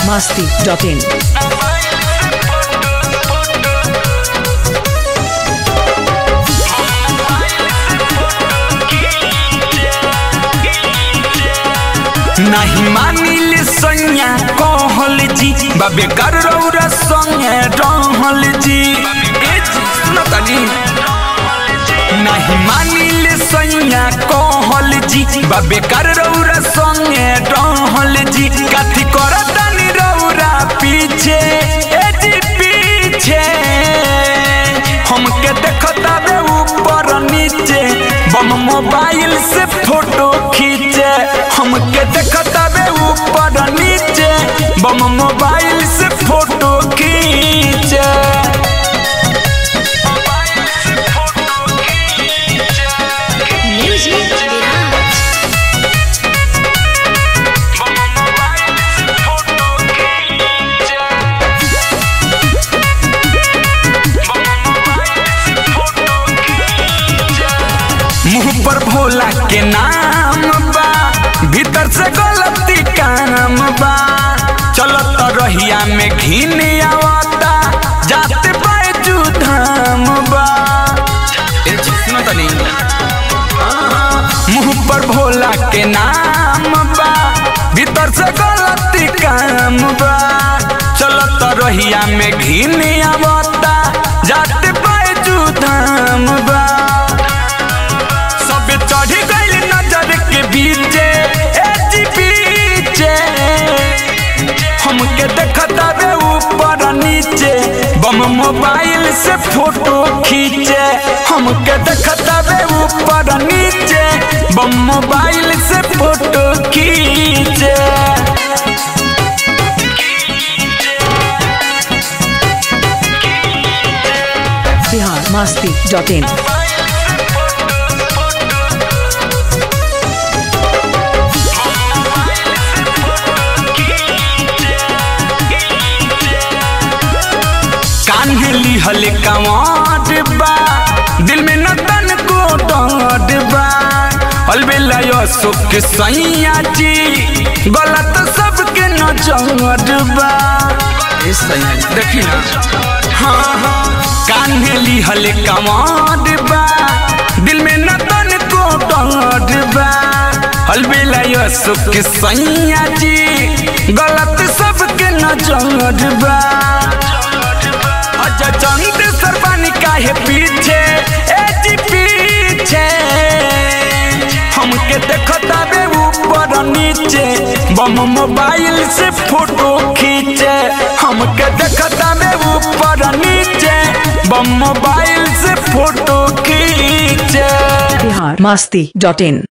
masti.in. नहीं मानिल सैया कहल जी बाबे कर रौरा संगे रहल जी ए जी, सुनो तनी नहीं मानिल सैया कहल जी बाबे कर रौरा संगे रहल जी कथी करतनी रौरा पीछे ए जी पीछे हमके देखता बे ऊपर नीचे बम मोबाइल से फोटो खींचे हमके देखता बे ऊपर नीचे बम मोबाइल से फोटो खींचे Music Mirage. मुंह पर भोला के नाम बा भीतर से गलती काम बा चलत रहिया में घिन आवता जाते बाजू धाम बा ए जी, सुनो तनी मुंह पर भोला के नाम बा भीतर से गलती काम बा चलत रहिया में घिन आवता जाते बाजू धाम बा सब चढ़ गइल नजर के बीचे ए जी पीछे हमके देखता बे ऊपर नीचे बम मोबाइल से फोटो खींचे हमके देखता बे ऊपर नीचे बम मोबाइल से फोटो खींचे Bihar masti.in. कान्हे लिहल कवाट बा दिल में नतन को डांट बा अलबेला यो सुख सैया जी गलत सबके नजर बा ए सैया जी, देखी ना हाँ हाँ कान्हे लिहल कवाट बा दिल में नतन को डांट बा अलबेला यो सुख सैया जी गलत सबके नजर बा अच्छा चंद सरबानी काहे पीछे ए जी पीछे हमके देखता बे ऊपर नीचे बम मोबाइल से फोटो खींचे हमके देखता बे ऊपर नीचे बम मोबाइल से फोटो खींचे Bihar masti.in.